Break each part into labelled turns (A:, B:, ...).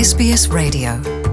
A: SBS Radio.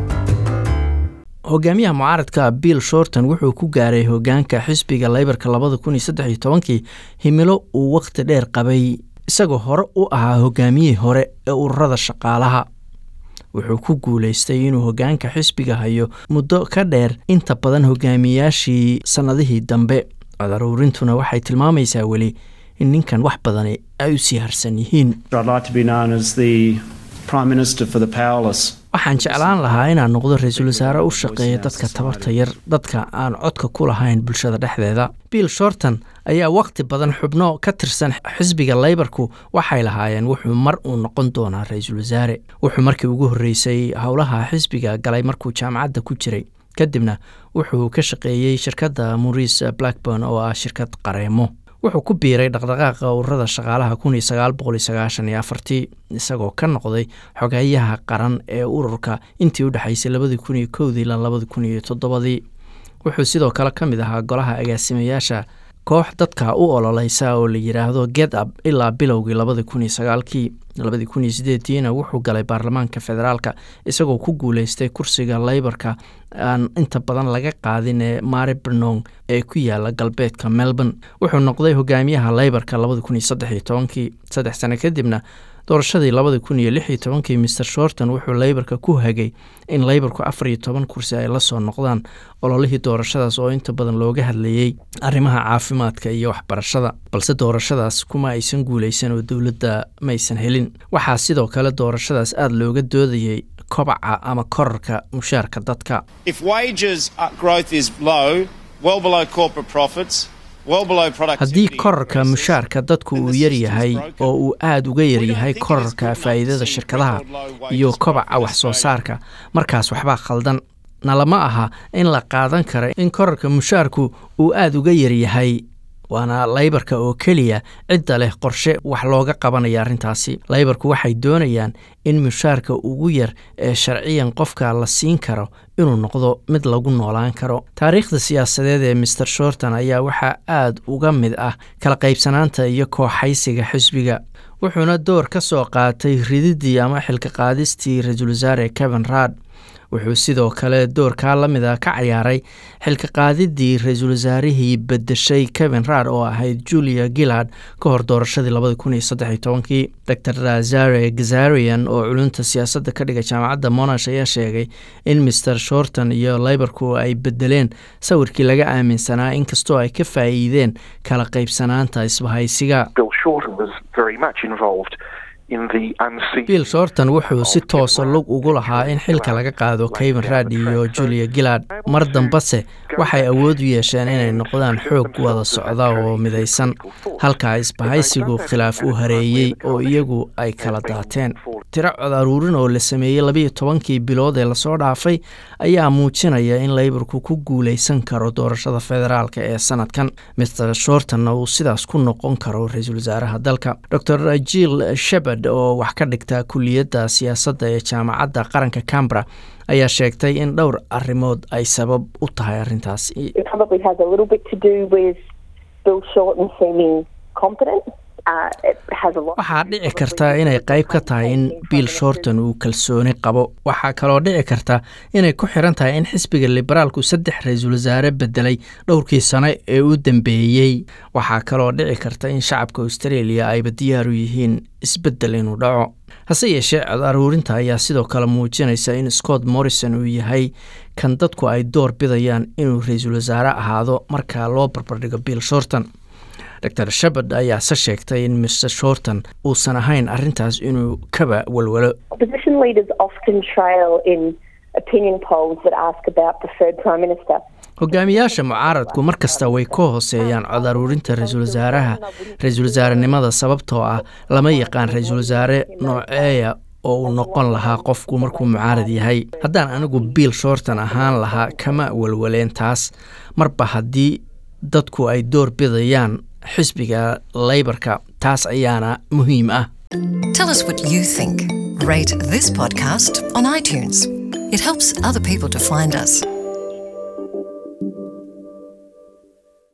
B: hogaamiyaha mucaaradka bill shorton wuxuu ku gaaray hogaanka xisbiga leybarka labada kun iyo saddex iyo tobankii himilo uu wakhti dheer qabay isagoo hore u ahaa hogaamiyihii hore ee ururada shaqaalaha wuxuu ku guulaystay inuu hogaanka xisbiga hayo muddo ka dheer inta badan hogaamiyaashii sannadihii dambe cod-aruurintuna waxay tilmaamaysaa weli in ninkan wax badani ay u sii harsan yihiin
C: I'd like to be known as the Prime Minister for the powerless.
B: waxaan jeclaan lahaa inaan noqdo ra-iisul wasaare u shaqeeya dadka tabarta yar dadka aan codka ku lahayn bulshada dhexdeeda bill shorton ayaa wakhti badan xubno ka tirsan xisbiga leybarku waxay lahaayeen wuxuu mar uu noqon doonaa ra-iisul wasaare wuxuu markii ugu horreysay howlaha xisbiga galay markuu jaamacadda ku jiray kadibna wuxuu ka shaqeeyey shirkadda maurice blackburn oo ah shirkad qareemo wuxuu ku biiray dhaqdhaqaaqa ururada shaqaalaha kun iyo sagaal boqol iyo sagaashan iyo afartii isagoo ka noqday xogeeyaha qaran ee ururka intii u dhexaysay labadii kun iyo kowdii ilaa labadii kun iyo toddobadii wuxuu sidoo kale ka mid ahaa golaha agaasimayaasha koox dadka u ololeysa oo la yidhaahdo get up ilaa bilowgii labadii kun iyo sagaalkii labadii kun iyo sideediina wuxuu galay baarlamaanka federaalka isagoo ku guuleystay kursiga leybarka aan inta badan laga qaadin ee mari brnong ee ku yaala galbeedka melbourne wuxuu noqday hogaamiyaha leybarka labadii kun iyo saddex iyo tobankii saddex sano kadibna doorashadii labadii kun iyo lix iyo tobankii master shorton wuxuu leybarka ku hagay in leybarku afar iyo toban kursi ay la soo noqdaan ololihii doorashadaas oo inta badan looga hadlayey arrimaha caafimaadka iyo waxbarashada balse doorashadaas kuma aysan guuleysan oo dowladda maysan helin waxaa sidoo kale doorashadaas aada looga doodayey kobaca ama korarka mushaarka dadka
D: If wages uh, growth is low, well below corporate profits, well below productivity.
B: haddii korarka mushaarka dadku uu yar yahay oo uu aada uga yaryahay korarka faa'iidada shirkadaha iyo kobaca wax soo saarka markaas waxbaa khaldan nalama aha in la qaadan karo in korarka mushaarku uu aada uga yaryahay waana leybarka oo keliya cidda leh qorshe wax looga qabanaya arrintaasi leybarku waxay doonayaan in mushaarka ugu yar ee sharciyan qofka la siin karo inuu noqdo mid lagu noolaan karo taariikhda siyaasadeed ee master shorton ayaa waxaa aada uga mid ah kala qaybsanaanta iyo kooxaysiga xisbiga wuxuuna door ka soo qaatay rididii ama xilka qaadistii ra-iisul wasaare kevin raad wuxuu sidoo kale doorkaa la mid a ka cayaaray xilka qaadidii ra-iisul wasaarihii bedeshay kevin raad oo ahayd julia gillard ka hor doorashadii labadi kun iyo saddex iyo tobankii dor razare gazarian oo culunta siyaasadda ka dhiga jaamacadda monash ayaa sheegay in master shorton iyo leybarku ay bedeleen sawirkii laga aaminsanaa inkastoo ay ka faa'iideen kala qaybsanaanta isbahaysiga
E: Bill Shorten was very much involved in the unseating.
B: bill shorton wuxuu si toosa lug ugu lahaa in xilka laga qaado kevin raad iyo julia gillard mar dambese waxay awood u yeesheen inay noqdaan xoog wada socda oo midaysan halka isbahaysigu khilaaf u hareeyey oo iyagu ay kala daateen tiro cod aruurin oo la sameeyey labiiyo tobankii bilood ee lasoo dhaafay ayaa muujinaya in leybarku ku guuleysan karo doorashada federaalka ee sanadkan master shortonna uu sidaas ku noqon karo ra-iisul wasaaraha dalka dor jill shepard oo wax ka dhigta kuliyadda siyaasadda ee jaamacadda qaranka cambra ayaa sheegtay in dhowr arrimood ay sabab u tahay arrintaasi
F: It probably has a little bit to do with Bill Shorten seeming competent. Uh, it has a lot.
B: waxaa dhici karta inay qayb ka tahay in bill shorton uu kalsooni qabo waxaa kaloo dhici karta inay ku xiran tahay in xisbiga liberaalku saddex ra-iisul wasaare bedelay dhowrkii sano ee u dambeeyey waxaa kaloo dhici karta in shacabka australia ayba diyaar u yihiin isbeddel inuu dhaco hase yeeshee cod aruurinta ayaa sidoo kale muujinaysa in scott morrison uu yahay kan dadku ay door bidayaan inuu ra-iisul wasaare ahaado marka loo barbardhigo bill shorton dor shepard ayaase sheegtay in mr shorton uusan ahayn arrintaas inuu kaba walwalo
F: Opposition leaders often trail in opinion polls that ask about preferred prime minister.
B: hogaamiyaasha mucaaradku mar kasta way ka hooseeyaan cod aruurinta ra-iisul wasaaraha ra-iisul wasaarenimada sababtoo ah lama yaqaan ra-iisul wasaare nooceeya oo uu noqon lahaa qofku markuu mucaarad yahay haddaan anigu bill shorton ahaan lahaa kama walwaleen taas marba haddii dadku ay door bidayaan xisbiga leybarka taas ayaana muhiim ah
A: Tell us what you think. Rate this podcast on iTunes. It helps other people to find us.